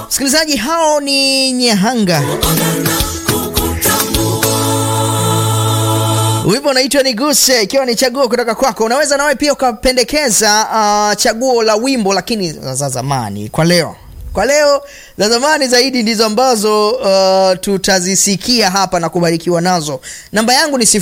Msikilizaji, hao ni Nyahanga, wimbo unaitwa Niguse, ikiwa ni chaguo kutoka kwako. Unaweza nawe pia ukapendekeza uh, chaguo la wimbo, lakini za zamani kwa leo kwa leo za zamani zaidi ndizo ambazo uh, tutazisikia hapa na kubarikiwa nazo. Namba yangu ni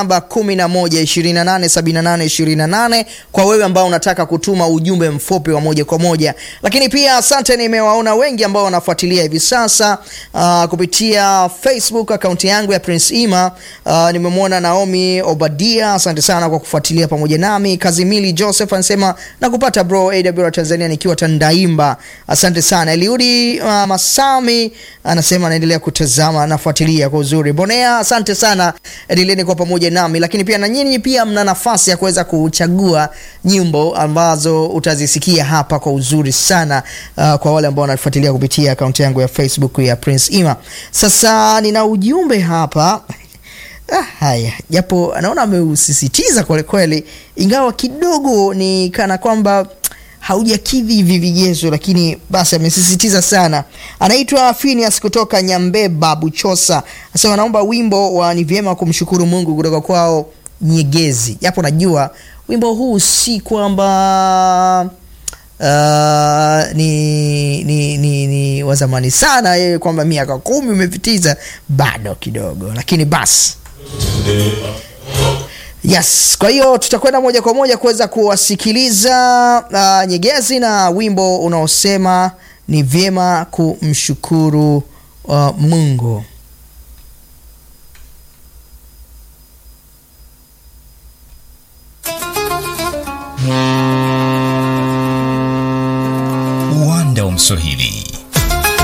0711287828 kwa wewe ambao unataka kutuma ujumbe mfupi wa moja kwa moja, lakini pia asante, nimewaona wengi ambao wanafuatilia hivi sasa uh, kupitia Facebook akaunti yangu ya Prince Ima. Uh, nimemwona Naomi Obadia, asante sana kwa kufuatilia pamoja nami. Kazimili Joseph anasema nakupata bro, AWR Tanzania nikiwa Tandaimba, asante sana. Eliudi uh, Masami anasema anaendelea kutazama, anafuatilia kwa uzuri. Bonea, asante sana, endeleeni kwa pamoja nami, lakini pia na nyinyi pia mna nafasi ya kuweza kuchagua nyimbo ambazo utazisikia hapa kwa uzuri sana uh, kwa wale ambao wanafuatilia kupitia akaunti yangu ya Facebook ya Prince Ima. Sasa nina ujumbe hapa Ah, haya japo anaona ameusisitiza kwelikweli, ingawa kidogo ni kana kwamba haujakidhi hivi vigezo, lakini basi amesisitiza sana. Anaitwa Phineas kutoka Nyambeba Buchosa, anasema naomba wimbo wa ni vyema kumshukuru Mungu kutoka kwao Nyegezi, japo najua wimbo huu si kwamba Uh, ni, ni, ni, ni wa zamani sana yeye, kwamba miaka kumi umepitiza, bado kidogo, lakini basi Yes, kwa hiyo tutakwenda moja kwa moja kuweza kuwasikiliza uh, Nyegezi na wimbo unaosema ni vyema kumshukuru uh, Mungu. Uwanda wa Mswahili